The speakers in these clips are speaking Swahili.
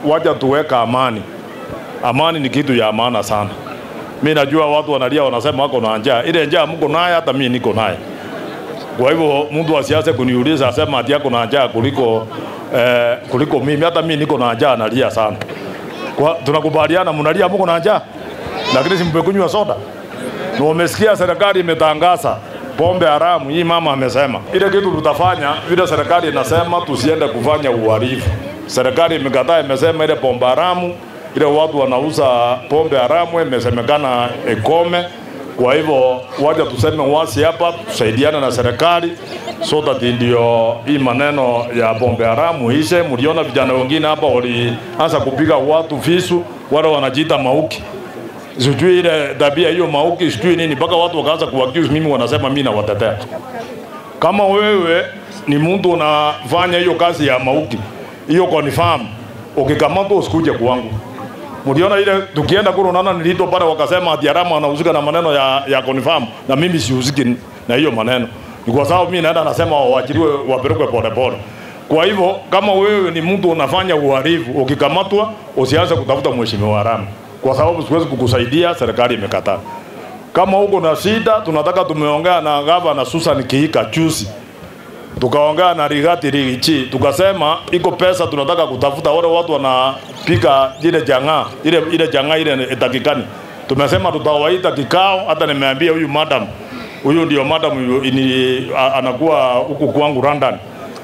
wacha tuweka amani. Amani ni kitu ya maana sana. Mi najua watu wanalia, wanasema wako na njaa. Ile njaa mko naye, hata mimi niko naye. Kwa hivyo mtu asianze kuniuliza asema ati yako na njaa kuliko eh, kuliko mimi. Hata mimi niko na njaa, nalia sana. Kwa tunakubaliana, mnalia mko na njaa, lakini simpekunywa soda. Na umesikia serikali imetangaza pombe haramu. Hii mama amesema ile kitu tutafanya vile serikali inasema, tusiende kufanya uhalifu. Serikali imekataa, imesema ile pombe haramu ile watu wanauza pombe haramu imesemekana ikome. Kwa hivyo wacha tuseme wasi hapa, tusaidiane na serikali so that ndio hii maneno ya pombe haramu ishe. Mliona vijana wengine hapa walianza kupiga watu visu, wale wanajiita mauki sijui ile tabia hiyo mauki sijui nini, mpaka watu wakaanza kuaccuse mimi, wanasema mimi nawatetea. Kama wewe ni mtu unafanya hiyo kazi ya mauki hiyo confirm, ukikamatwa usikuje kwangu. Mliona ile tukienda kule, unaona nilito pale, wakasema ati haramu anahusika na maneno ya, ya confirm, na mimi sihusiki na hiyo maneno. Ni kwa sababu mimi naenda nasema waachiliwe, wapelekwe polepole. Kwa hivyo kama wewe ni mtu unafanya uhalifu, ukikamatwa usianze kutafuta mheshimiwa haramu kwa sababu siwezi kukusaidia, serikali imekataa. Kama uko na shida, tunataka tumeongea na gavana Susan Kihika juzi, tukaongea na Rigati Rigichi, tukasema iko pesa tunataka kutafuta wale watu wanapika ile jang'aa ile ile jang'aa ile itakikani. Tumesema tutawaita kikao, hata nimeambia huyu madam, huyu ndio madam yu- ini, a- anakuwa huku kwangu London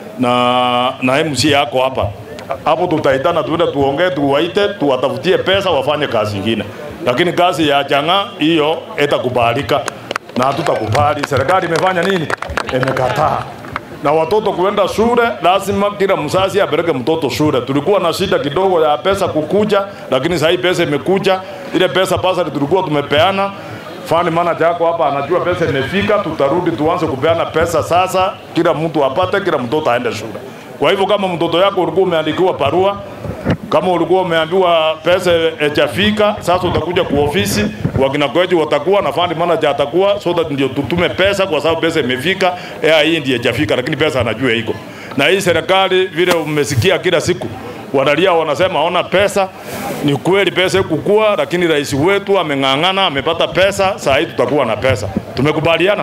na na MC yako hapa hapo tutaitana tuende tuongee, tuwaite, tuwatafutie pesa wafanye kazi ingine, lakini kazi ya changa hiyo itakubalika na hatutakubali. Serikali imefanya nini? Imekataa. Na watoto kuenda shule, lazima kila mzazi apeleke mtoto shule. Tulikuwa na shida kidogo ya pesa kukuja, lakini sasa hii pesa imekuja. Ile pesa basari tulikuwa tumepeana fund manager yako hapa anajua pesa imefika, tutarudi tuanze kupeana pesa sasa, kila mtu apate, kila mtoto aende shule. Kwa hivyo kama mtoto yako ulikuwa umeandikiwa barua, kama ulikuwa umeambiwa pesa haijafika, sasa utakuja kwa ofisi, wakina kwetu watakuwa na fund manager atakuwa, so that ndio tutume pesa, kwa sababu pesa imefika. Eh, hii ndiyo haijafika, lakini pesa anajua iko. Na hii serikali vile umesikia kila siku wanalia wanasema ona pesa. Ni kweli pesa kukua, lakini rais wetu ameng'ang'ana, amepata pesa. Saa hii tutakuwa na pesa, tumekubaliana.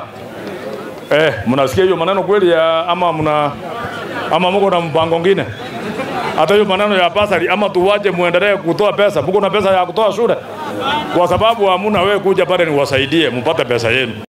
Eh, mnasikia hiyo maneno kweli ya ama mna ama mko na mpango ngine? Hata hiyo maneno ya basari ama tuwaje muendelee kutoa pesa? Mko na pesa ya kutoa shule? Kwa sababu hamuna wewe kuja pale niwasaidie mpate pesa yenu.